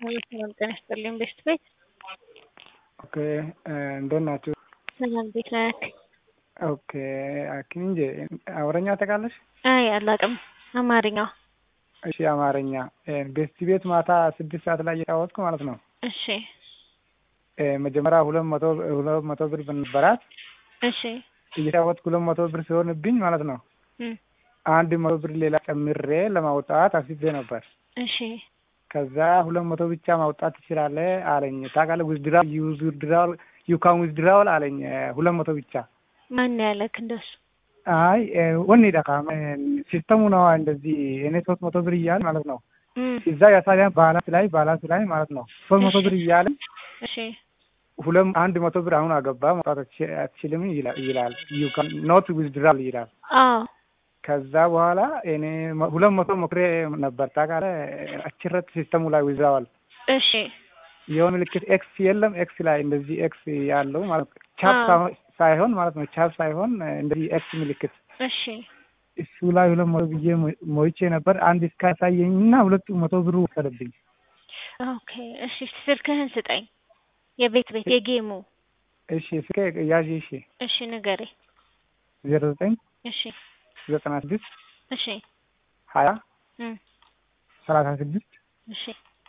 ሰላም ጤና ይስጥልኝ ቤስት ቤት ኦኬ እንደት ናችሁ? ሰላም ቤት ነህ? ኦኬ አኪን እንጂ አማርኛ ታውቃለሽ? አይ አላውቅም። አማርኛ እሺ አማርኛ ቤስት ቤት ማታ ስድስት ሰዓት ላይ እየጫወትኩ ማለት ነው። እሺ መጀመሪያ ሁለት መቶ ሁለት መቶ ብር በነበራት እሺ እየጫወትኩ ሁለት መቶ ብር ሲሆንብኝ ማለት ነው እም፣ አንድ አንድ መቶ ብር ሌላ ጨምሬ ለማውጣት አስቤ ነበር። እሺ ከዛ ሁለት መቶ ብቻ ማውጣት ትችላለህ አለኝ። ታውቃለህ ዊዝድራል ዩዝ ዊዝድራል ዩ ካን ዊዝድራል አለኝ። ሁለት መቶ ብቻ ማን ያለክ እንደሱ? አይ ወኔ ዳካ ሲስተሙ ነው እንደዚህ እኔ ሶስት መቶ ብር እያለ ማለት ነው እም፣ እዛ ያሳያን ባላንስ ላይ ባላንስ ላይ ማለት ነው ሶስት መቶ ብር እያለ እሺ ሁለት አንድ መቶ ብር አሁን አገባ ማውጣት አትች- አትችልም ይላል ይላል ዩ ካን ኖት ዊዝድራል ይላል። አዎ ከዛ በኋላ እኔ መ- ሁለት መቶ ሞክሬ ነበር ታውቃለህ አችረት ሲስተሙ ላይ ዊዝድራዋል እሺ የሆነ ምልክት ኤክስ የለም ኤክስ ላይ እንደዚህ ኤክስ ያለው ማለት ነው ቻፕ አዎ። ሳይሆን- ሳይሆን ማለት ነው ቻፕ ሳይሆን እንደዚህ ኤክስ ምልክት እሺ እሱ ላይ ሁለት መቶ ብዬ ሞ- ሞይቼ ነበር። አንድ እስካሳየኝ እና ሁለቱ መቶ ብሩ ወሰደብኝ። ኦኬ እሺ ስልክህን ስጠኝ። የቤት ቤት የጌሙ እሺ እስከ ያዥ እሺ እሺ ንገሬ። ዜሮ ዘጠኝ እሺ ዘጠና ስድስት እሺ ሀያ እም፣ ሰላሳ ስድስት እሺ